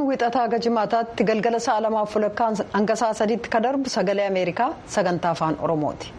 wixataa haga jimaataatti galgala sa'a lamaaf walakkaa hanga sa'a sadiitti ka darbu sagalee ameerikaa sagantaa afaan oromooti.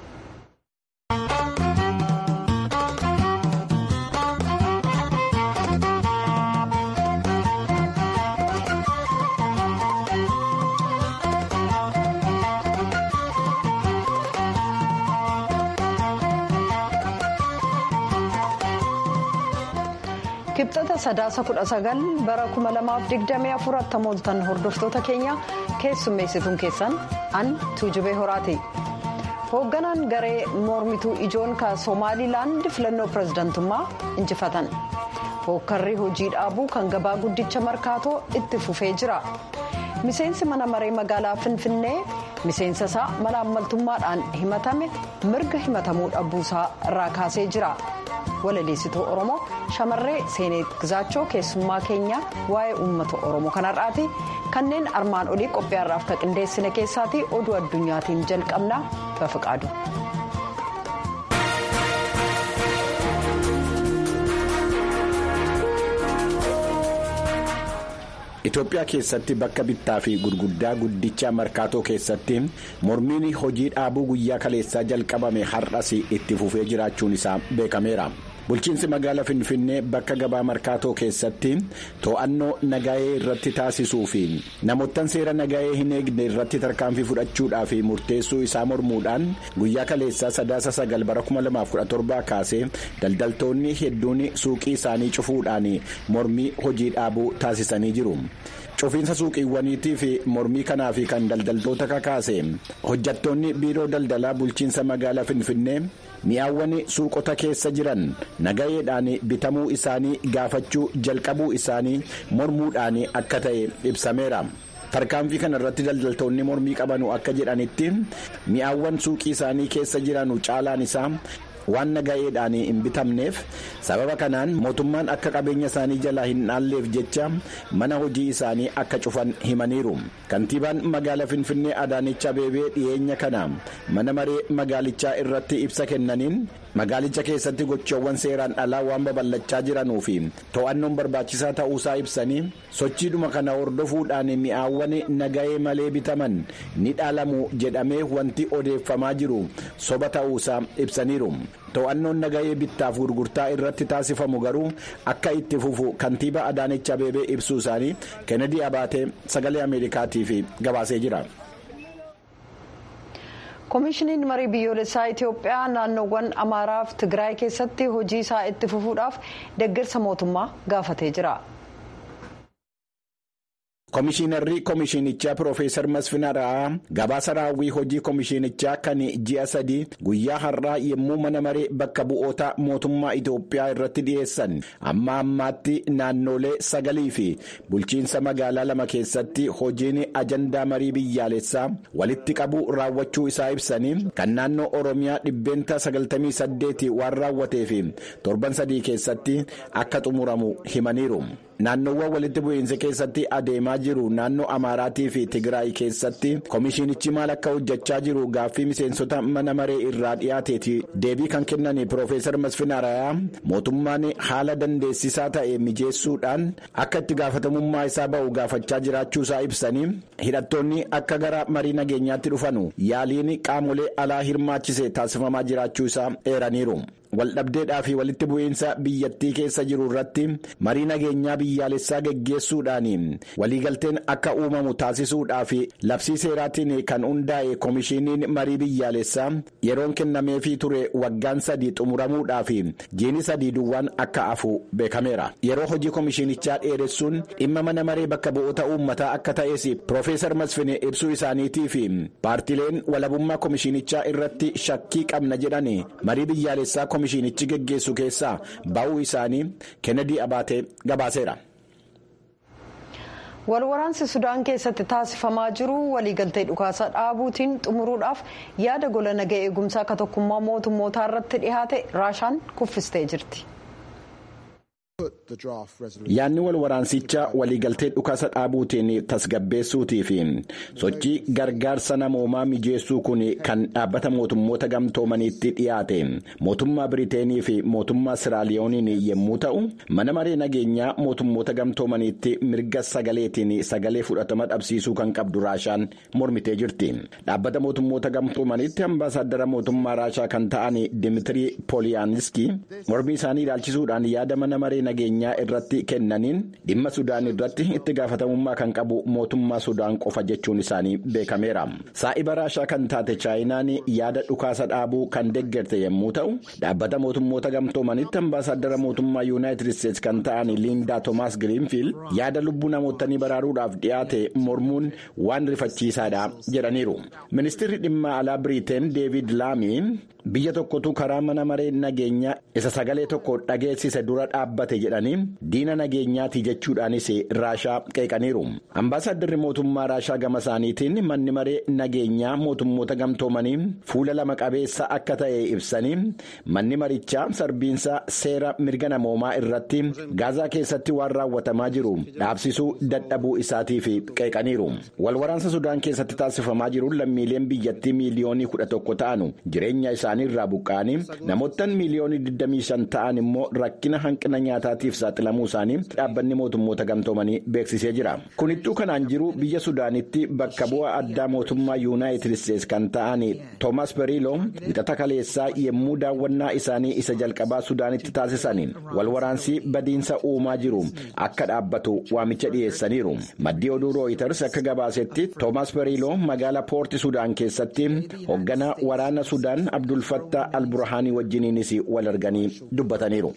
kibxata sadaasa kudha sagal bara kuma lamaaf digdamii afur attamooltan hordoftoota keenya keessummeessituun keessan an tuujubee horaati hoogganaan garee mormituu ijoon ka soomaalilaand filannoo pirezidantummaa injifatan hookkarri hojii dhaabuu kan gabaa guddicha markaatoo itti fufee jira miseensi mana maree magaalaa finfinnee miseensa isaa malaammaltummaadhaan himatame mirga himatamuu dhabuusaa irraa kaasee jira. walaleessituu oromoo shamarree seeneet gizaachoo keessummaa keenya waa'ee uummata oromoo kanarraati kanneen armaan olii qophiyaarraaf ka qindeessine keessaati oduu addunyaatiin jalqabna bafiqaadu. Itoophiyaa keessatti bakka bittaa fi gurguddaa guddicha markaatoo keessatti mormiin hojii dhaabuu guyyaa kaleessaa jalqabame har'as itti fufee jiraachuun isaa beekameera. bulchiinsi magaalaa finfinnee bakka gabaa markaatoo keessatti to'annoo nagaa'ee irratti taasisuu fi namoottan seera nagaa'ee hin eegne irratti tarkaanfii fudhachuudhaa fi murteessuu isaa mormuudhaan guyyaa kaleessaa sadaasa sagal bara 2017 kaasee daldaltoonni hedduun suuqii isaanii cufuudhaan mormii hojii dhaabuu taasisanii jiru. cufiinsa suuqiiwwaniitii fi mormii kanaa fi kan daldaltoota kakaase hojjattoonni biiroo daldalaa bulchiinsa magaalaa finfinnee mi'aawwan suuqota keessa jiran nagayeedhaan bitamuu isaanii gaafachuu jalqabuu isaanii mormuudhaan akka ta'e ibsameera. tarkaanfii kana irratti daldaltoonni mormii qabanu akka jedhanitti mi'aawwan suuqii isaanii keessa jiranu caalaan isaa. waan nagayeedhaan hin bitamneef sababa kanaan mootummaan akka qabeenya isaanii jalaa hin dhaalleef jecha mana hojii isaanii akka cufan himaniiru kantiibaan magaalaa finfinnee adaanech abeebee dhiyeenya kana mana maree magaalichaa irratti ibsa kennaniin magaalicha keessatti gochoowwan seeraan alaa waan babal'achaa jiranuu fi to'annoon barbaachisaa ta'uusaa ibsanii sochiidhuma kana hordofuudhaan mi'aawwan nagayee malee bitaman ni dhaalamu jedhamee wanti odeeffamaa jiru soba ta'uusaa ibsaniiru. to'annoon nagayee bittaaf gurgurtaa irratti taasifamu garuu akka itti fufu kantiibaa adaanech abeebee ibsuu isaanii kennedy abaatee sagalee ameerikaatiif gabaasee jira. koomishiniin marii biyyoolessaa itiyoophiyaa naannoowwan amaaraa fi tigraay keessatti hojii isaa itti fufuudhaaf deeggarsa mootummaa gaafatee jira. Komishiinarri Komishiinichaa Piroofeesar Masfina Ra'aa gabaasa raawwii hojii Komishiinichaa kan ji'a sadii guyyaa har'aa yommuu mana maree bakka bu'oota mootummaa Itoophiyaa irratti dhiyeessan amma ammaatti naannolee sagalii fi bulchiinsa magaalaa lama keessatti hojiin ajandaa marii biyyaalessaa walitti qabu raawwachuu isaa ibsanii kan naannoo Oromiyaa dhibbeenta 98 waan raawwatee fi torban sadii keessatti akka xumuramu himaniiru. naannoowwan walitti bu'iinsa keessatti adeemaa jiru naannoo amaaraatii fi tigraay keessatti komishiinichi maal akka hojjechaa jiru gaaffii miseensota mana maree irraa dhiyaateeti deebii kan kennan piroofeesar masfina rayaa mootummaan haala dandeessisaa ta'e mijeessuudhaan akka itti gaafatamummaa isaa ba'u gaafachaa jiraachuu isaa ibsanii hidhattoonni akka gara marii nageenyaatti dhufanu yaaliin qaamolee alaa hirmaachise taasifamaa jiraachuu isaa eeraniiru. waldhabdeedhaa fi walitti bu'iinsa biyyattii keessa jiru irratti marii nageenyaa biyyaalessaa geggeessuudhaan waliigalteen akka uumamu taasisuudhaa fi labsii seeraatiin kan hundaa'e komishiiniin marii biyyaalessaa yeroon kennameefii ture waggaan sadii xumuramuudhaa fi jiini sadii duwwaan akka hafu beekameera yeroo hojii komishiinichaa dheeressuun dhimma mana maree bakka bu'oota uummataa akka ta'es piroofeesar masfine ibsuu isaaniitii fi paartileen walabummaa komishiinichaa irratti shakkii qabna jedhan marii biyyaalessaa komishiinichi geggeessu keessaa ba'uu isaanii kennedy abaatee gabaaseera. walwaraansi sudaan keessatti taasifamaa jiru waliigaltee dhukaasa dhaabuutiin xumuruudhaaf yaada gola nagaa eegumsaa akka tokkummaa mootummootaa irratti dhihaate raashaan kuffistee jirti. yaadni wal waraansicha waliigaltee dhukaasa dhaabuutiin tasgabbeessuutii fi sochii gargaarsa namoomaa mijeessuu kun kan dhaabbata mootummoota gamtoomaniitti dhiyaate mootummaa biriteenii fi mootummaa siraaliyooniin yommuu ta'u mana maree nageenyaa mootummoota gamtoomaniitti mirga sagaleetiin sagalee fudhatama dhabsiisuu kan qabdu raashaan mormitee jirti dhaabbata mootummoota gamtoomaniitti ambaasaaddara mootummaa raashaa kan ta'an dimitirii pooliyaaniski mormii isaanii ilaalchisuudhaan yaada mana maree nageenyaa irratti kennaniin dhimma sudaan irratti itti gaafatamummaa kan qabu mootummaa sudaan qofa jechuun isaanii beekameera saa'iba raashaa kan taate chaayinaan yaada dhukaasa dhaabuu kan deggerte yommuu ta'u dhaabbata mootummoota gamtoomanitti ambaasaaddara mootummaa yuunaayitid isteetsi kan ta'an liindaa toomaas giriinfiild yaada lubbuu namootanii baraaruudhaaf dhiyaate mormuun waan rifachiisaadha jedhaniiru ministirri dhimma alaa biriiteen deevid laamiin biyya tokkotu karaa mana maree nageenyaa isa sagalee tokko dhageessise dura dhaabbate jedhanii diina nageenyaati jechuudhaanis raashaa qeeqaniiru ambaasaadarri mootummaa raashaa gama isaaniitiin manni maree nageenyaa mootummoota gamtoomanii fuula lama qabeessa akka ta'e ibsanii manni marichaa sarbiinsa seera mirga namoomaa irratti gaazaa keessatti waan raawwatamaa jiru dhaabsisuu dadhabuu isaatiif qeeqaniiru walwaraansa sudaan keessatti taasifamaa jiruun lammiileen biyyattii miiliyoonii kudha tokko ta'anu jireenya isaanii irraa buqqa'anii namoottan miiliyoonii 25 ta'an immoo rakkina hanqina nyaataatiif saaxilamuu isaanii dhaabbanni mootummoota gamtoomanii beeksisee jira kunittuu kanaan jiru biyya sudaanitti bakka bu'aa addaa mootummaa yuunaayitid isteetsi kan ta'an toomas beriiloo wixata kaleessaa yommuu daawwannaa isaanii isa jalqabaa sudaanitti taasisan walwaraansii badiinsa uumaa jiru akka dhaabbatu waamicha dhiyeessaniiru maddii oduu rooyiters akka gabaasetti toomas beriiloo magaalaa poorti sudaan keessatti hoogganaa waraana sudaan abdul fattaa alburhaanii wajjiniinis wal arganii dubbataniiru.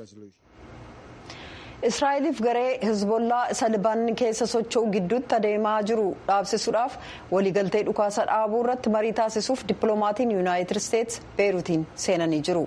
israa'eliif garee hizbollaa isa libaanoon keessa socho'u gidduutti adeemaa jiru dhaabsisuudhaaf waliigaltee dhukaasa dhaabuu irratti marii taasisuuf dippiloomaatiin yuunaayitid isteetsi beeruutiin seenanii jiru.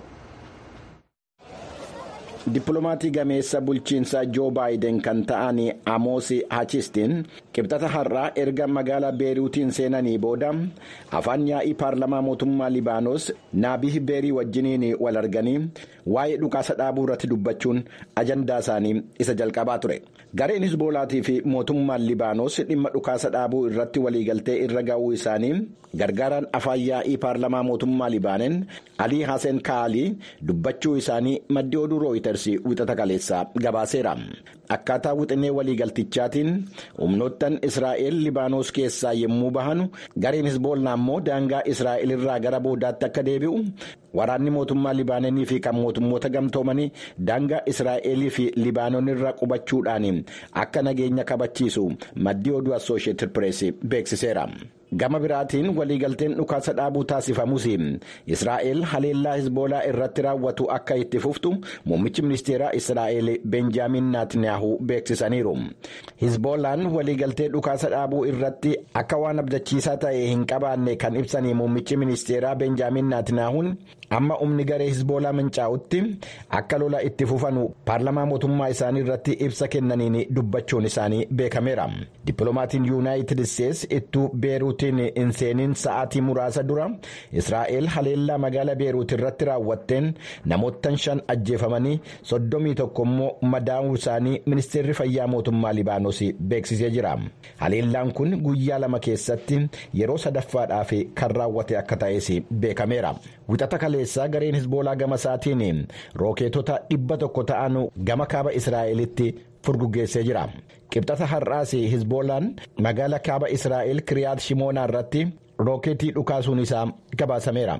Dippiloomaatii gameessa bulchiinsaa joo baayiden kan ta'an amoos hachistiin qibxata har'aa erga magaalaa beeruutiin seenanii booda afaan yaa'ii paarlamaa mootummaa libaanos naabii beerii wajjiniin wal arganii waa'ee dhukaasa dhaabuu irratti dubbachuun ajandaa isaanii isa jalqabaa ture. gareen hisboolaatii fi mootummaan libaanos dhimma dhukaasa dhaabuu irratti waliigaltee irra ga'uu isaanii gargaaraan afaan yaa'ii paarlamaa mootummaa libaaneen alii hasen kaalii dubbachuu isaanii maddi oduu rooyiters wixata kaleessaa gabaaseera akkaataa wixinee waliigaltichaatiin humnoottan israa'el libaanos keessaa yommuu bahan gareen hisboolaa immoo daangaa israa'el irraa gara boodaatti akka deebi'u waraanni mootummaa libaananii fi kan mootummoota gamtoomanii daangaa israa'elii fi libaanoon irra qubachuudhaan akka nageenya kabachiisu maddii oduu assooshieetid pirees beeksiseera. gama biraatiin waliigalteen dhukaasa dhaabuu taasifamus israa'el haleellaa hisboolaa irratti raawwatu akka itti fuftu muummichi ministeeraa israa'el benjaamin naatniyaahu beeksisaniiru hisboolaan waliigaltee dhukaasa dhaabuu irratti akka waan abdachiisaa ta'e hin qabaanne kan ibsanii muummichi ministeeraa benjaamin naatniyaahuun amma humni garee hisboolaa mancaa'utti akka lola itti fufanu paarlamaa mootummaa isaanii irratti ibsa kennaniin dubbachuun isaanii beekameera dippiloomaatiin yuunaayitid isteetsi ittuu beeruutiin hin seeniin sa'aatii muraasa dura israa'el haleellaa magaalaa beeruut irratti raawwatteen namoottan shan ajjeefamanii soddomii tokko immoo madaa'uu isaanii ministeerri fayyaa mootummaa libaanos beeksisee jira haleellaan kun guyyaa lama keessatti yeroo sadaffaadhaaf kan raawwate akka ta'es beekameera wixata kaleessaa gareen hisboolaa gama isaatiin rookeetota dhibba tokko ta'an gama kaaba israa'elitti furguggeessee jira qibxata har'aas hisboolaan magaala kaaba israa'el kiriyaat shimoonaa irratti rookeetii dhukaasuun isaa gabaasameera.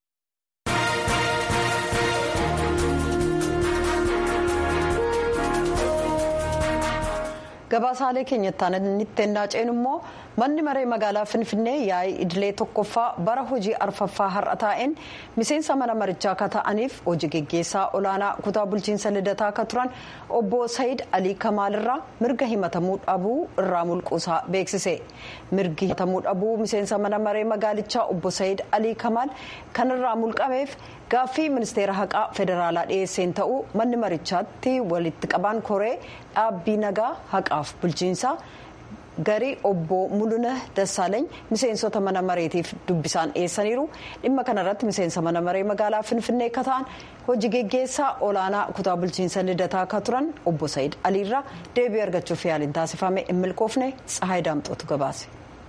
gabaasaalee keenyattaan inni naaceen immoo manni maree magaalaa finfinnee yaa'ii idilee tokkoffaa bara hojii arfaffaa har'a taa'een miseensa mana marichaa akka ta'aniif hojii geggeessaa olaanaa kutaa bulchiinsa lidataa akka turan obbo sayid alii kamaalirraa mirga himatamuu dhabuu irraa mulquusaa beeksise mirgi himatamuu dhabuu miseensa mana maree magaalichaa obbo sayid alii kamaal kanirraa mulqameef gaaffii ministeera haqaa federaalaa dhiyeesseen ta'uu manni marichaatti walitti qabaan koree dhaabbii nagaa haqaaf bulchiinsaa garii obbo mul'una dassaaleeny miseensota mana mareetiif dubbisaan dhiyeessaniiru dhimma kanarratti miseensa mana maree magaalaa finfinnee akka ta'an hojii geggeessaa olaanaa kutaa bulchiinsa lidataa akka turan obbo sayid aliirraa deebii argachuuf yaaliin taasifame hin milkoofne tsahaay daamxootu gabaase.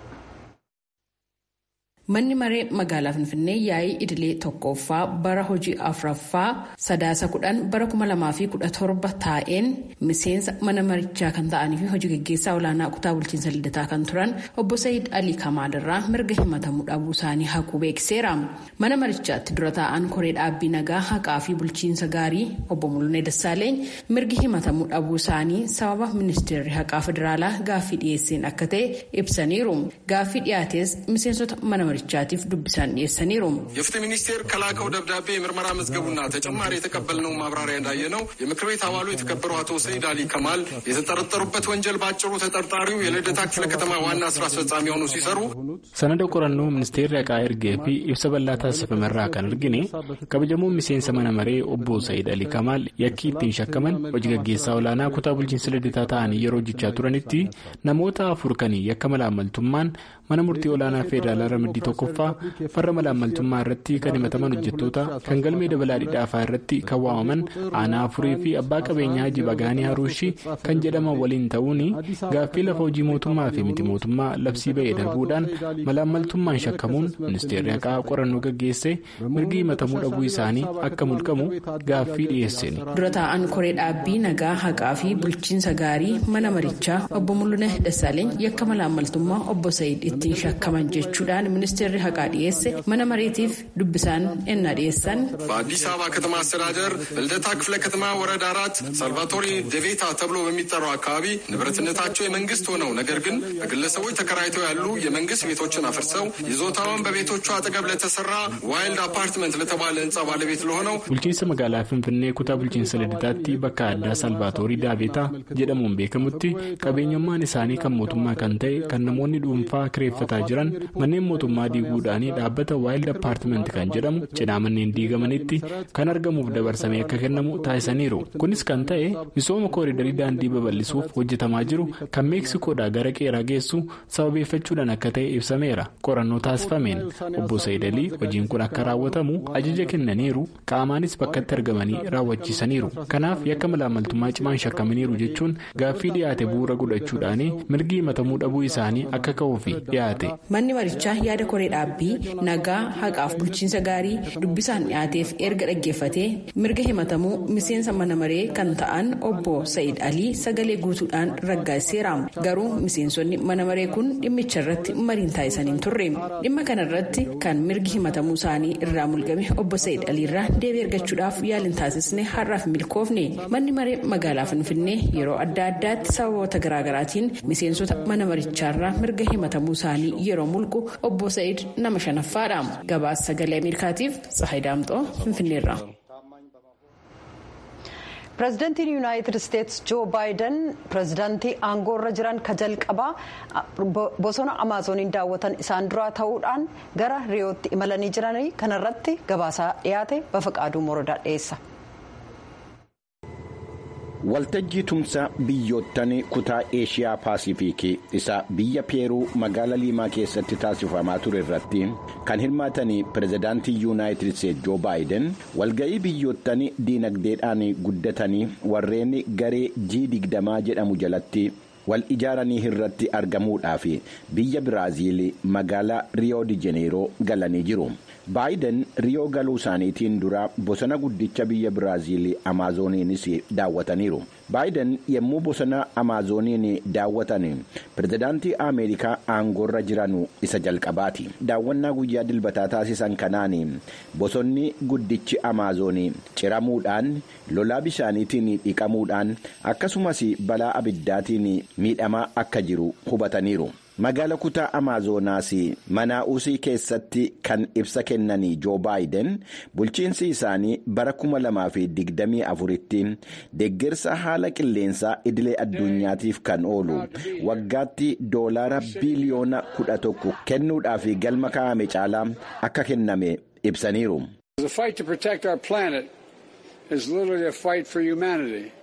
Manni maree magaalaa Finfinnee yaa'ii idilee tokkoffaa bara hojii afuraffaa sadaasa kudhan bara kuma lamaa fi kudha torba taa'een miseensa mana marichaa kan ta'anii fi hojii gaggeessaa olaanaa kutaa bulchiinsa lidataa kan turan obbo Sayyid Alii Kamaalirraa mirga himatamuu dhabuu isaanii haquu beeksiseera. Mana marichaatti dura taa'an koree dhaabbii nagaa haqaa fi bulchiinsa gaarii obbo Mul'unee Dassaaleeny mirgi himatamuu dhabuu isaanii sababa ministeerri haqaa federaalaa gaaffii dhiyeesseen akka ta'e ibsaniiru. Gaaffii dhiyaates miseensota mana marichaatiif dubbisaan dhiyeessaniiru. የፍትህ ሚኒስቴር ከላከው ደብዳቤ የምርመራ መዝገቡና ተጨማሪ የተቀበልነው ማብራሪያ እንዳየነው የምክር ቤት አባሉ የተከበሩ አቶ ሰይድ አሊ ከማል የተጠረጠሩበት ወንጀል በአጭሩ ተጠርጣሪው የልደታ ክፍለ ከተማ ዋና ስራ አስፈጻሚ ሆኑ ሲሰሩ ሰነደ ቆረኖ ሚኒስቴር haqaa ergee fi ibsa bal'aa taasifamerraa kan argine kabajamoon miseensa mana maree obbo Sayyid Alii Kamaal yakkii ittiin shakkaman hojii gaggeessaa olaanaa kutaa bulchiinsa lidataa ta'anii yeroo hojjechaa turanitti namoota afur kan yakka malaammaltummaan mana murtii olaanaa federaalaa ramaddii tokkoffaa farra malaammaltummaa irratti kan himataman hojjettoota kan galmee dabalaa dhidhaafaa irratti kan waamaman aanaa afurii fi abbaa qabeenyaa Haji Bagaanii Haruushi kan jedhaman waliin ta'uun gaaffii lafa hojii mootummaa fi miti mootummaa labsii ba'ee darbuudhaan malaammaltummaan shakkamuun ministeerri haqaa qorannoo gaggeesse mirgi himatamuu dhabuu isaanii akka mulqamu gaaffii dhiyeesseni. dura taa'an koree dhaabbii nagaa haqaa fi bulchiinsa gaarii mana marichaa obbo Mul'unee Dassaaleeny yakka malaammaltummaa obbo Sayyid ittiin shakkaman jechuudhaan ministeerri haqaa dhiyeesse mana mareetiif dubbisaan ennaa dhiyeessan. በአዲስ አበባ ከተማ አስተዳደር በልደታ ክፍለ ከተማ ወረዳ አራት ሳልቫቶሪ ደቬታ ተብሎ በሚጠራው አካባቢ ንብረትነታቸው የመንግስት ሆነው ነገር ግን በግለሰቦች ተከራይተው ያሉ የመንግስት ቤቶችን አፍርሰው ይዞታውን በቤቶቹ አጠገብ ለተሰራ ዋይልድ አፓርትመንት ለተባለ ህንፃ ባለቤት ለሆነው bulchiinsa magaalaa finfinnee kutaa bulchiinsa lidataatti bakka addaa salvaatoorii daavetaa jedhamuun beekamutti qabeenyummaan isaanii kan mootummaa kan ta'e kan namoonni dhuunfaa kireeffataa jiran manneen mootummaa diiguudhaan dhaabbata waayildi appaartimenti kan jedhamu cinaa manneen diigamanitti kan argamuuf dabarsamee akka kennamu taasisaniiru kunis kan ta'e misooma kooriidarii daandii babal'isuuf hojjetamaa jiru kan meeksikoodhaa gara qeeraa geessu sababeeffachuudhaan akka ta'e ibsameera qorannoo taasifameen obbo Saayidalii hojiin kun akka raawwatamu ajaja kennaniiru qaamaanis bakkatti argamanii raawwachiisaniiru kanaaf yakka malaammaltummaa cimaan shakkamaniiru jechuun gaaffii dhiyaate bu'uura godhachuudhaan mirgi himatamuu dhabuu isaanii akka ka'uuf dhiyaate. manni marichaa yaada koree dhaabbii nagaa haqaaf bulchiinsa gaarii dubbisaan dhiyaateef erga dhaggeeffatee mirga himatamuu miseensa mana maree kan ta'an obbo Sayyid Alii sagalee guutuudhaan raggaaseera garuu miseensonni mana maree kun dhimmicha irratti mariin taasisaniin turre dhimma kanarratti kan mirgi himatamuu isaanii irraa mulqame obbo Sayyid Aliirraa deebii argachuudhaaf yaaliin taasisne har'aaf milkoofne manni maree magaalaa finfinnee yeroo adda addaatti sababoota garaagaraatiin miseensota mana marichaarraa mirga himatamuu isaanii yeroo mulqu obbo Sayyid nama shanaffaadha gabaasa sagalee ameerikaatiif tsahayi daamxoo finfinneerra. pireezidantiin yuunaayitid isteetsi joo baayiden pireezidantii aangoorra jiran ka jalqabaa bosona amaazoniin daawwatan isaan duraa ta'uudhaan gara riyootti imalanii jiranii kanarratti gabaasaa dhiyaate bafaqaaduu morodaa dhiyeessa. waltajjii tumsa biyyoottan kutaa eeshiyaa paasifiikii isa biyya peeruu magaala liimaa keessatti taasifamaa ture irratti kan hirmaatan pireezidaantii yuunaayitid isteetsi joo baayiden walga'ii biyyoottan diinagdeedhaan guddatanii warreen garee jii digdamaa jedhamu jalatti wal ijaaranii irratti argamuudhaaf biyya biraaziil magaalaa riyoo di jeneeroo galanii jiru. baayiden riyoo galuu isaaniitiin dura bosona guddicha biyya biraaziil amaazoniinis daawwataniiru baayiden yommuu bosona amaazoniin daawwatan pireezidaantii ameerikaa aangoorra jiran isa jalqabaati daawwannaa guyyaa dilbataa taasisan kanaan bosonni guddichi amaazonii ciramuudhaan lolaa bishaaniitiin dhiqamuudhaan akkasumas balaa abiddaatiin miidhamaa akka jiru hubataniiru. magaala kutaa amaazonaas manaa'usii keessatti kan ibsa kennanii joo baayiden bulchiinsi isaanii bara 2024tti deeggarsa haala qilleensaa idilee addunyaatiif kan oolu waggaatti doolaara biiliyoona 11 kennuudhaaf galma kaa'ame caalaa akka kenname ibsaniiru.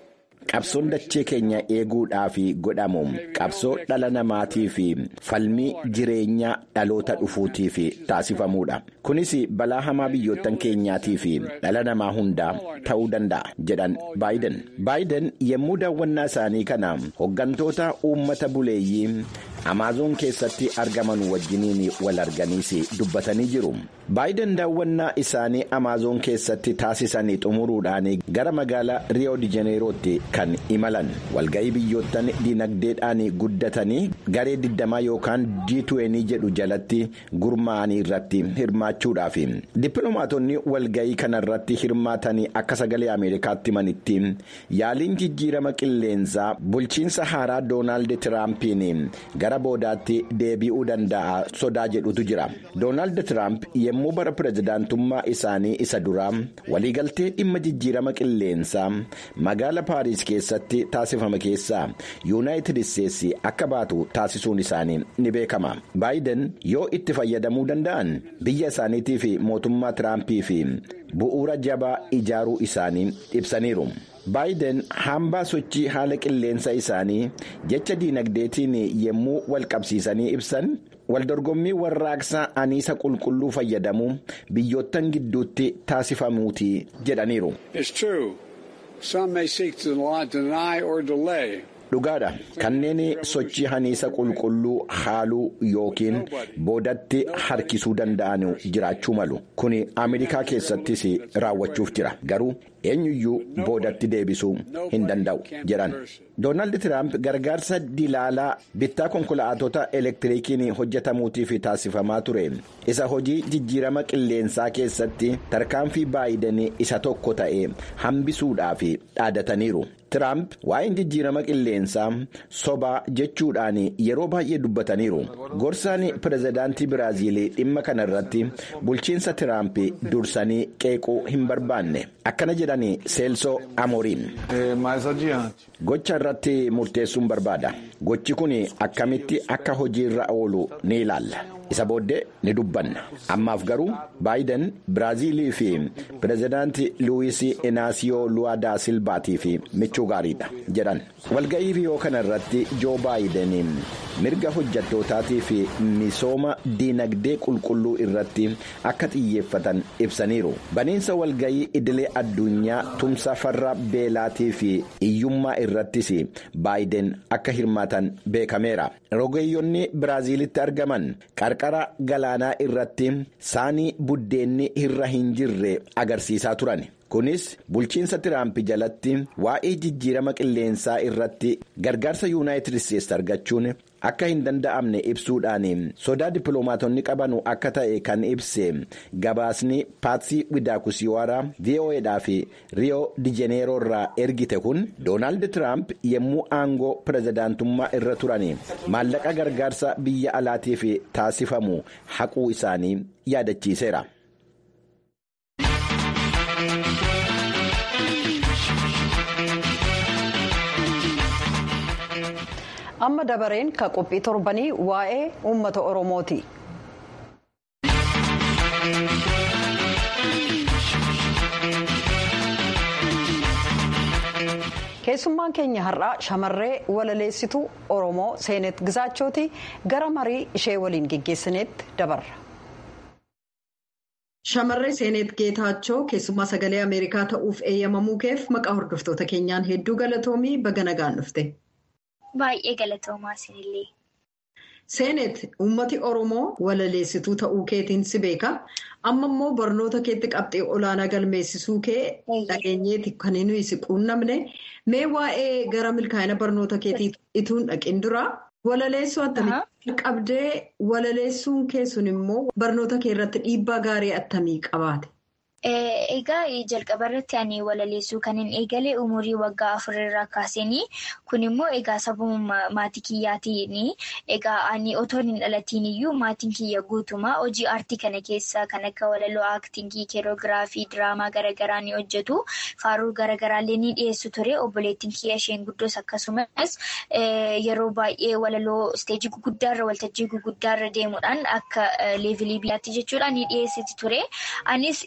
qabsoon dachee keenya eeguudhaaf godhamu qabsoo dhala namaatii fi falmii jireenya dhaloota dhufuutiif taasifamuudha. Kunis balaa hamaa biyyoottan keenyaatii fi dhala namaa hundaa ta'uu danda'a jedhan baayiden. baayiden yommuu daawwannaa isaanii kana hoggantoota uummata buleeyyii amaazoon keessatti argaman wajjiniin wal arganiis dubbatanii jiru. baayiden daawwannaa isaanii amaazoon keessatti taasisanii xumuruudhaan gara magaalaa riyoo dijeneerootti kan imalan walga'ii biyyoottan dinagdeedhaan guddatanii garee 20 yookaan G20 jedhu jalatti gurmaa'anii irratti hirmaachuudhaaf dippiloomaatonni walga'ii kanarratti hirmaatanii akka sagalee ameerikaatti manitti yaaliin jijjiirama qilleensaa bulchiinsa haaraa doonaald tiraampiin gara boodaatti deebi'uu danda'a sodaa jedhutu jira doonaald tiraamp yommuu bara pirezidaantummaa isaanii isa duraa waliigaltee dhimma jijjiirama qilleensaa magaala paariis keessatti taasifame keessaa yuunaayitid isteetsi akka baatu taasisuun isaanii ni beekama baayiden yoo itti fayyadamuu danda'an biyya isaaniitii fi mootummaa tiraampii fi bu'uura jabaa ijaaruu isaanii ibsaniiru. baayiden hambaa sochii haala qilleensa isaanii jecha diinagdeetiin yommuu wal qabsiisanii ibsan waldorgommii warraaqsaa aniisa qulqulluu fayyadamu biyyoottan gidduutti taasifamuuti jedhaniiru. dhugaadha kanneen sochii haniisa qulqulluu haaluu yookiin boodatti harkisuu danda'an jiraachuu malu kun ameerikaa keessattis raawwachuuf jira garuu eenyuyyuu boodatti deebisuu hin danda'u jedhan doonaald tiraamp gargaarsa dilaalaa bittaa konkolaatota elektiriikiin hojjetamuutiif taasifamaa ture isa hojii jijjiirama qilleensaa keessatti tarkaanfii baayiden isa tokko ta'e hambisuudhaaf dhaadataniiru. Tiraamp waa'een jijjiirama qilleensaa sobaa jechuudhaan yeroo baay'ee dubbataniiru. Gorsaan pirezidaantii Biraaziilii dhimma kana irratti bulchiinsa Tiraamp dursanii qeequu hin barbaanne. Akkana jedhanii Seelsoo Amoriin. Gocha irratti murteessuun barbaada. Gochi kun akkamitti akka hojiirra oolu ni ilaalla. Isa booddee ni dubbanna. Ammaaf garuu baayiden Biraaziilii fi pirezidaantii Luwiis Inaasiyoo Luwaadaa Silbaatiif michuu gaariidha jedhan. Walga'ii riyoo kana irratti Joo Baayiden mirga hojjettootaati fi misooma diinagdee qulqulluu irratti akka xiyyeeffatan ibsaniiru. Baniinsa walga'ii idilee addunyaa tumsa farra beelaatii fi hiyyummaa irrattis baayiden akka hirmaatan beekameera. Rogeeyyoonni Biraaziilitti argaman qarqara galaanaa irratti saanii buddeenni irra hin jirre agarsiisaa turan. kunis bulchiinsa tiraamp jalatti waa'ee jijjiirama qilleensaa irratti gargaarsa yuunaayitid isteetsi argachuun akka hin danda'amne ibsuudhaan sodaa dippiloomaatonni qabanu akka ta'e kan ibse gabaasni paatsii widaakusiwaara vo'edhaa fi riyoo dijeneeroo irraa ergite kun doonaald tiraamp yommuu aangoo pirezidaantummaa irra turan maallaqa gargaarsa biyya alaatiif taasifamu haquu isaanii yaadachiiseera. amma dabareen ka qophii torbanii waa'ee uummata oromooti. keessummaan keenya har'aa shamarree walaleessituu oromoo seenet gizaachooti gara marii ishee waliin geggeessineetti dabarra. shamarree seenet geetaachoo keessummaa sagalee ameerikaa ta'uuf eeyyamamuu keef maqaa hordoftoota keenyaan hedduu galatoomii baga nagaan dhufte. Baay'ee galatoomaa isinillee. Seenet uummati Oromoo walaleessituu ta'uu keetiin si beeka. Amma immoo barnoota keetti qabxee olaanaa galmeessisuu kee dhageenyeeti kan nuyi si quunnamne. Mee waa'ee gara milkaa'ina barnoota keetii ituun dhaqin dura walaleessuu attamii qabdee walaleessuun kee sun immoo barnoota kee irratti dhiibbaa gaarii attamii qabaate? Egaa jalqaba irratti ani walaleessuu kan hin eegale umurii waggaa afurirraa kaaseenii kun immoo egaa sababa maatii kiyyaatiin egaa ani otoo hin dhalatiin iyyuu maatiin kiyya guutumaa hojii aartii kana keessa kan akka walaloo aaktingii keeroogiraafii diraamaa garaagaraa ni hojjetu faaruu garaagaraallee ni dhiyeessu ture obboleettiin kiyya isheen guddoos akkasumas yeroo baay'ee walaloo isteejii guguddaarra waltajjii guguddaarra deemuudhaan akka leevilii biyyaatti jechuudha ni dhiyeessiti ture anis ishuma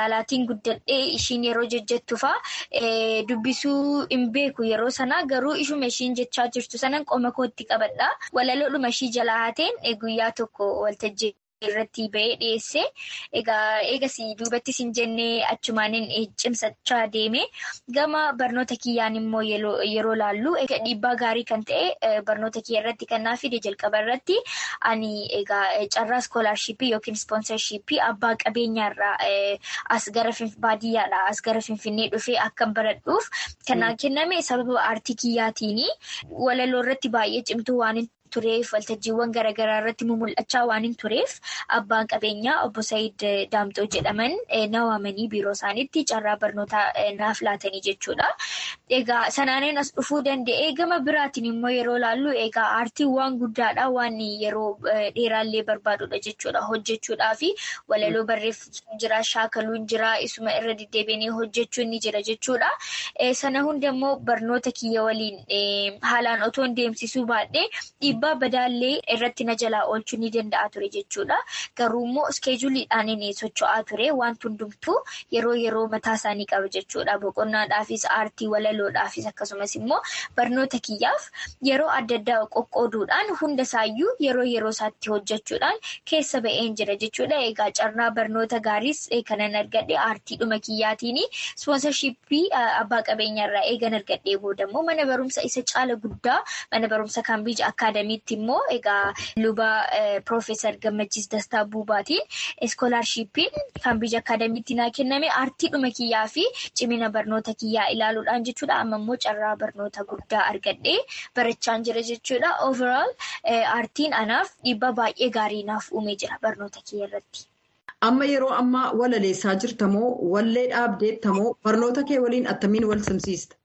magaalaatiin guddadhee ishiin yeroo jejjettu fa'a dubbisuu hin beeku yeroo sanaa garuu ishuma ishiin jechaa jirtu sanan qoma kootti qabadha. Walaloodhuma ishii jalaa haateen guyyaa tokko waltajjii. irratti ba'ee dhiyeesse egaa eegas duubattis hin jennee achumaaniin cimsachaa deeme gama barnoota kiyyaan immoo yeroo laallu dhiibbaa gaarii kan ta'e barnoota kiyya irratti kan naa fide jalqaba irratti ani egaa carraa iskoolaarshiippii yookiin ispoonsarshiippii abbaa qabeenyaarraa as gara baadiyyaadhaa as gara finfinnee dhufee akkan baradhuuf kan kenname sababa aartii kiyyaatiin walaloo irratti baay'ee cimtuu waan tureef waltajjiiwwan garaagaraa irratti mul'achaa waan hin tureef abbaan qabeenyaa obbo Saayid Daamxoo jedhaman na waamanii biiroo isaaniitti carraa barnootaa naaf laatanii jechuudha. Egaa sanaaniin as dhufuu danda'ee gama biraatiin immoo yeroo laallu egaa aartiin waan guddaadha waan yeroo dheeraallee barbaadudha jechuudha hojjechuudhaa fi walaloo barreeffachuu jira shaakaluun jira isuma irra deddeebiinee hojjechuun ni jira jechuudha. Sana hunda immoo barnoota kiyya waliin haalaan otoo hin deemsisuu baadhee dhiibbaa badaallee irratti na jalaa oolchuu ni danda'a ture jechuudha. Garuu immoo iskeejuliidhaan inni socho'aa ture wanti hundumtuu yeroo yeroo mataa isaanii qaba jechuudha. Boqonnaadhaafis aartii walaloodhaafis akkasumas immoo barnoota kiyyaaf yeroo adda addaa qoqqooduudhaan hunda isaayyuu yeroo yeroo isaatti hojjechuudhaan keessa ba'een jira jechuudha. Egaa carraa barnoota gaariis kanan argadhe aartiidhuma kiyyaatiin ispoonsarshiippii abbaa qabeenyaarraa eegan argadhee boodammoo mana barumsa isa caala guddaa mana barumsa kaambiij akaadamiitti immoo egaa luba piroofeesar Gammachiis Dastaa Buubaatiin iskoolaarshiippiin kaambiij akaadamiitti naa kenname aartiidhuma kiyyaa fi cimina barnoota kiyyaa ilaaluudhaan jechuudha. Amma immoo carraa barnoota guddaa argadhee barachaan jira jechuudha. Overall aartiin anaaf dhiibbaa baay'ee gaarii naaf uumee jira barnoota kiyya irratti. Amma yeroo ammaa walaleessaa jirtamoo wallee dhaabdeettamoo barnoota kee waliin attamiin wal simsiista?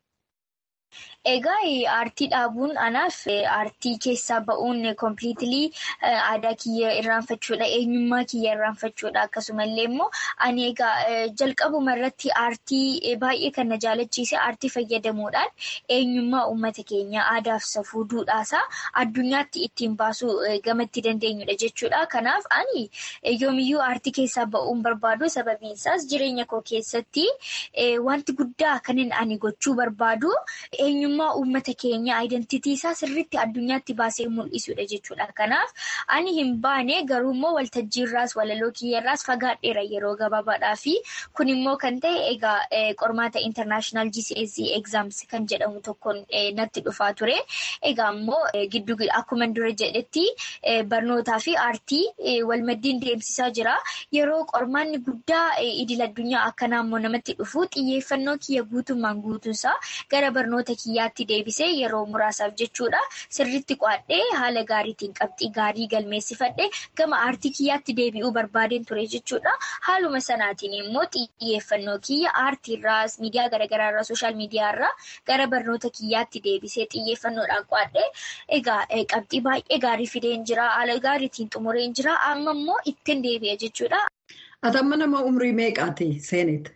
Egaa aartii dhaabuun anaaf aartii keessaa ba'uun kompiliitilii aadaa kiyya irraanfachuudha eenyummaa kiyya irraanfachuudha akkasumallee immoo ani egaa jalqabuma irratti aartii baay'ee kan na jaalachiise aartii fayyadamuudhaan eenyummaa uummata keenya aadaaf safuu duudhaasaa addunyaatti ittiin baasuu gamatti dandeenyudha jechuudha. Kanaaf ani yoomiyyuu aartii keessaa ba'uun barbaadu sababiin isaas jireenya koo keessatti wanti guddaa kanin ani gochuu barbaadu eenyummaa. uummata keenya aayidentitii isaa sirriitti addunyaatti baasee mul'isudha jechuudha. Kanaaf ani hin baane garuu immoo waltajjiirraas walaloo kiyyarraas fagaadheera yeroo gabaabaadhaa fi kun immoo kan ta'e egaa qormaata international GCSE exams kan jedhamu tokkoon natti dhufaa ture. Egaa immoo giddu akkuma dura jedhetti barnootaa fi aartii walmaddiin deemsisaa jira. Yeroo qormaanni guddaa idil addunyaa akka naannoo namatti dhufu xiyyeeffannoo kiyya guutummaan guutuusaa gara barnoota kiyyaa. yaatti deebisee yeroo muraasaaf jechuudha sirriitti qo'adhee haala gaariitiin qabxii gaarii galmeessifadhe gama aartii kiyyaatti deebi'uu barbaadeen ture jechuudha haaluma sanaatiin immoo xiyyeeffannoo kiyya aartiirraas miidiyaa garaagaraarraa sooshaal miidiyaarraa gara barnoota kiyyaatti deebisee xiyyeeffannoodhaan qo'adhee egaa qabxii baay'ee gaarii fideen jira haala gaariitiin xumureen jira amma immoo ittiin deebi'a jechuudha. Atamma nama umrii meeqaati seeneet?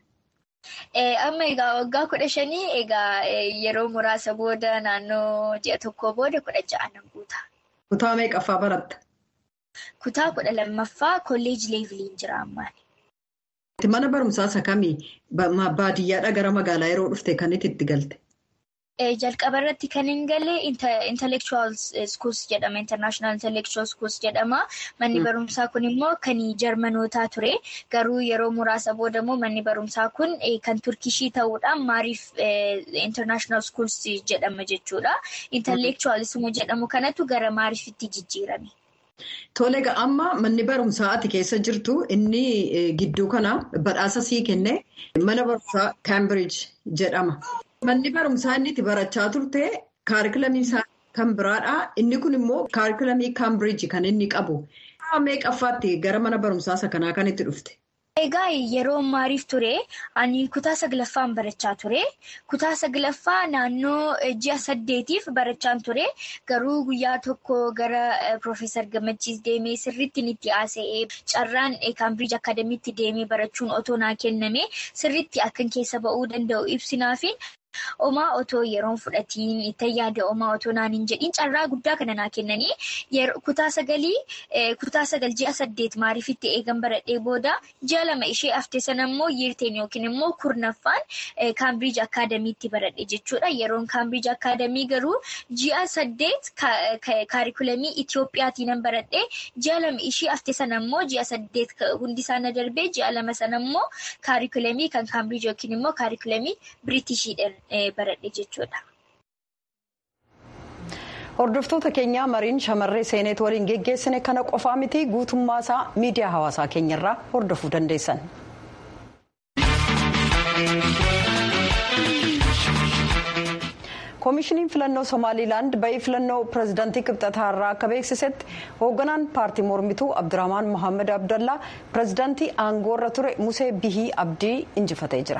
Amma egaa waggaa kudha shanii egaa yeroo muraasa booda naannoo ji'a tokkoo booda kudha ja'a nan guuta. Kutaa meeqaffaa baratta? Kutaa kudha lammaffaa kolleejii leeviliin jira ammaan. Mana barumsaa isa kamii baadiyyaadhaa gara magaalaa yeroo dhufte kan itti galte? Jalqaba irratti kan hin galle intellectual schools jedhama. International intellectual schools jedhama. Manni barumsaa kun immoo kan jarmanootaa ture. Garuu yeroo muraasa booda immoo manni barumsaa kun kan turkishii ta'uudhaan maariif international schools jedhama jechuudha. Intellectualism jedhamu kanatu gara maariifitti jijjiirame. Tole egaa amma manni barumsaa ati keessa jirtu inni gidduu kana badhaasa sii kenne mana barumsaa Cambridge jedhama. Manni barumsaa inni itti barachaa turte kaarikulamii isaa kan biraadha. Inni kun immoo kaarikulamii Cambridge kan inni qabu. Meeqaffaatti gara mana barumsaa isa kanaa kan itti dhufte? Egaa yeroo maariif ture ani kutaa saglaffaan barachaa ture. Kutaa saglaffaa naannoo ji'a saddeetiif barachaan ture. Garuu guyyaa tokko gara Piroofeesar Gammachiis deemee sirriitti itti haasa'ee carraan Kaambiriij Akaadamiitti deemee barachuun otoo naa kenname sirriitti akkan keessa ba'uu danda'u ibsinaafi Omaa otoo yeroon fudhatiin itti yaada omaa otoo naan hin jedhin carraa guddaa kana naa kennanii kutaa sagalii kutaa sagal ji'a saddeet maariifitti eegan baradhee booda ji'a lama ishee hafte sana immoo yiirteen yookiin immoo kurnaffaan kaambiriij akaadamiitti baradhe jechuudha. Yeroon kaambiriij akaadamii garuu ji'a saddeet kaarikulamii Itiyoophiyaatiin nan baradhee ji'a lama ishee hafte sana immoo ji'a saddeet hundi isaanii darbee ji'a lama sana immoo kaarikulamii kan kaambiriij yookiin immoo kaarikulamii Biriitishiidhaan baradhe jechuudha. Hordoftoota keenyaa mariin shamarree seeneet waliin geggeessine kana qofaa miti guutummaa isaa miidiyaa hawaasaa keenyarraa hordofuu dandeessan. koomishiniin filannoo somaaliilaand ba'ii filannoo pirezidaantii kibxataa irraa akka beeksisetti hoogganaan paartii mormituu abdurahmaan mohaammed abdallaa pirezidaantii aangoorra ture musee bihii abdii injifatee jira.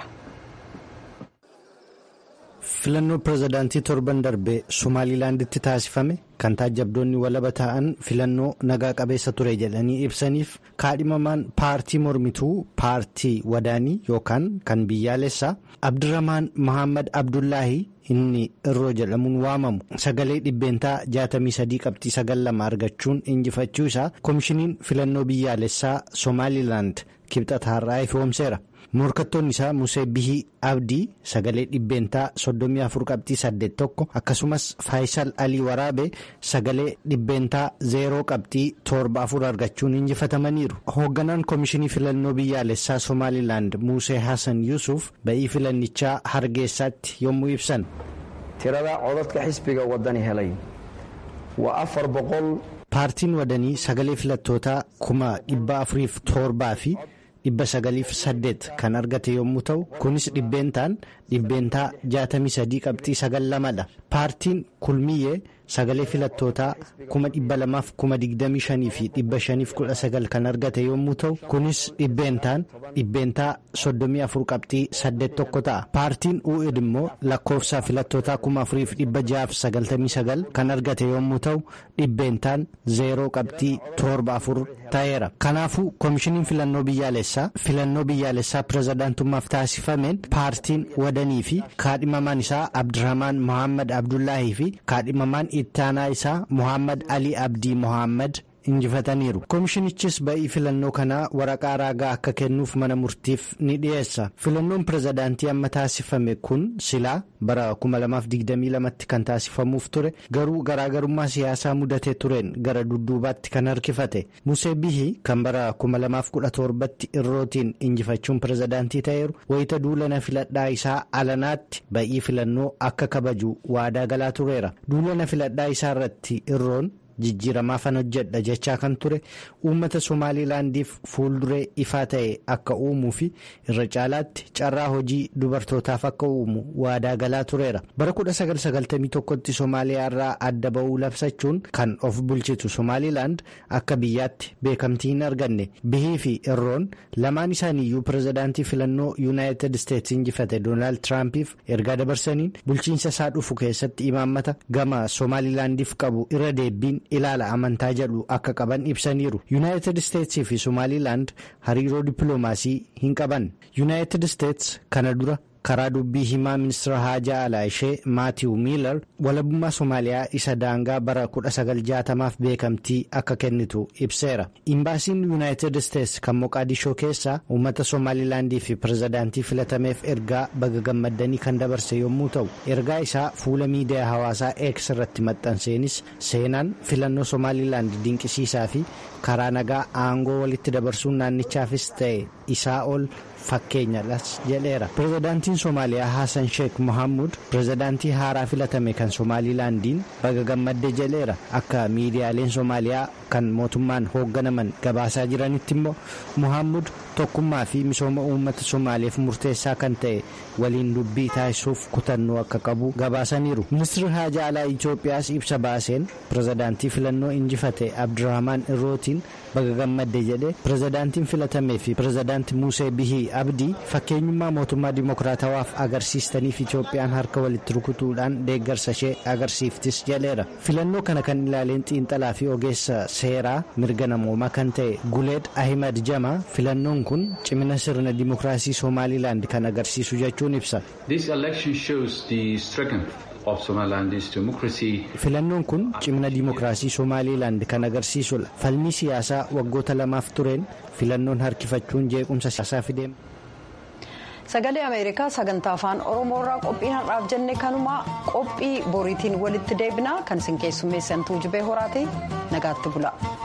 filannoo pirezidaantii torban darbee somaaliilaanditti taasifame kan taajabdoonni walaba ta'an filannoo nagaa qabeessa ture jedhanii ibsaniif kaadhimamaan paartii mormituu paartii wadaanii yookaan kan biyyaalessaa abdurahmaan mohaammed abdullaahi inni irroo jedhamuun waamamu sagalee dhibbeentaa 63 qabxii 92 argachuun injifachuu isaa koomishiniin filannoo biyyaalessaa somaaliilaand kibxataarraa ifoomseera. morkattoonni isaa musee bihii abdii sagalee dhibbeentaa 34 qabxii 81 akkasumas faayisal alii waraabee sagalee dhibbeentaa 0 qabxii 74 argachuun injifatamaniiru hoogganaan koomishinii filannoo biyyaalessaa somaaliilaand musee hasan yuusuf ba'ii filannichaa hargeessaatti yommuu ibsan. tirada codadka xisbiga wadani helay waa afar boqol. paartiin wadanii sagalee filattootaa kuma dhibba afuriif torbaa fi. dhibba sagaliif saddeet kan argate yommuu ta'u kunis dhibbeentaan dhibbeentaa jaatamii sadii qabxii sagal lamadha paartiin kulmiyyee sagalee filattootaa kuma dhibba lamaaf kuma digdamii shanii fi dhibba shaniif kudha sagal kan argate yommuu ta'u kunis dhibbeentaan dhibbeentaa soddomii afur qabxii saddeet tokko ta'a paartiin u'id immoo lakkoofsa filattootaa kuma afuriif dhibba jahaaf sagaltamii sagal kan argate yommuu ta'u dhibbeentaan zeeroo qabxii torba afur ta'eera kanaafuu koomishiniin filannoo biyyaalessaa filannoo biyyaalessaa pirezidaantummaaf taasifameen paartiin wadanii fi kaadhimamaan isaa abdurahmaan mohaammed abdullaahii fi kaadhimamaan ittaanaa isaa mohaammed alii abdii mohaammed injifataniiru koomishinichis ba'ii filannoo kanaa waraqaa raagaa akka kennuuf mana murtiif ni dhiyeessa filannoon pirezidaantii amma taasifame kun silaa bara 2022tti kan taasifamuuf ture garuu garaagarummaa siyaasaa mudatee tureen gara dudduubaatti kan harkifate musee bihii kan bara 2017tti irrootiin injifachuun pirezidaantii ta'eeru wayita duulana filadhaa isaa alanaatti ba'ii filannoo akka kabaju waadaa galaa tureera duulana filadhaa isaa irratti irroon. jijjiiramaafan hojjedha jechaa kan ture uummata somaaliilaandiif fuulduree ifaa ta'e akka uumuu fi irra caalaatti carraa hojii dubartootaaf akka uumu waadaa galaa tureera bara 1991tti somaaliyaa irraa adda ba'uu labsachuun kan of bulchitu somaaliilaand akka biyyaatti beekamtii hin arganne bihii fi irroon lamaan isaaniiyyuu pirezidaantii filannoo yuunaayitid isteetsi injifate doonaald tiraampiif ergaa dabarsaniin bulchiinsa isaa dhufu keessatti imaammata gama somaaliilaandiif qabu irra deebiin. ilaala amantaa jedhu akka qaban ibsaniiru yuunaayitid isteetsii fi somaaliilaand hariiroo dippiloomaasii hin qaban yuunaayitid isteets kana dura karaa dubbii himaa ministeera haajaa alaa ishee maatiiw miilar walabummaa somaaliyaa isa daangaa bara 1960f beekamtii akka kennitu ibseera imbaasiin yuunaayitid isteets kan moqaadishoo keessaa uummata somaaliilaandii fi pirezidaantii filatameef ergaa baga gammaddanii kan dabarse yommuu ta'u ergaa isaa fuula miidiyaa hawaasaa eeks irratti maxxanseenis seenaan filannoo somaaliilaand dinqisiisaa fi karaa nagaa aangoo walitti dabarsuun naannichaafis ta'e isaa ol fakkeenyadhas jedheera pirezidaantiin somaaliyaa haasan sheek mohammud pirezidaantii haaraa filatame kan somaaliilaandiin baga gammadde jedheera akka miidiyaaleen somaaliyaa kan mootummaan hoogganaman gabaasaa jiranitti immoo mohammud tokkummaa fi misooma uummata somaaliyaaf murteessaa kan ta'e waliin dubbii taasisuuf kutannoo akka qabu gabaasaniiru ministirri haajaa alaa itoophiyaas ibsa baaseen pirezidaantii filannoo injifate abdurahmaan irrootiin baga gammadde jedhe pirezidaantiin filatamee fi pirezidaanti musee bihii abdii fakkeenyummaa mootummaa dimokiraatawaaf agarsiistaniif itoophiyaan harka walitti rukutuudhaan deeggarsa ishee agarsiiftis jedheera filannoo kana kan ilaaleen xiinxalaa fi ogeessa seeraa mirga namoomaa kan ta'e guleed ahimad jama filannoon kun cimina sirna dimokiraasii somaalilaand kan agarsiisu jechuun ibsa. filannoon kun cimina dimokiraasii somaalilaand kan agarsiisudha falmii siyaasaa waggoota lamaaf tureen filannoon harkifachuun jeequmsa siyaasaa fidee. sagalee ameerikaa sagantaa afaan oromoo irraa qophii har'aaf jenne kanuma qophii boriitiin walitti deebinaa kan isin keessummeessan tuujubee horaati nagaatti bula.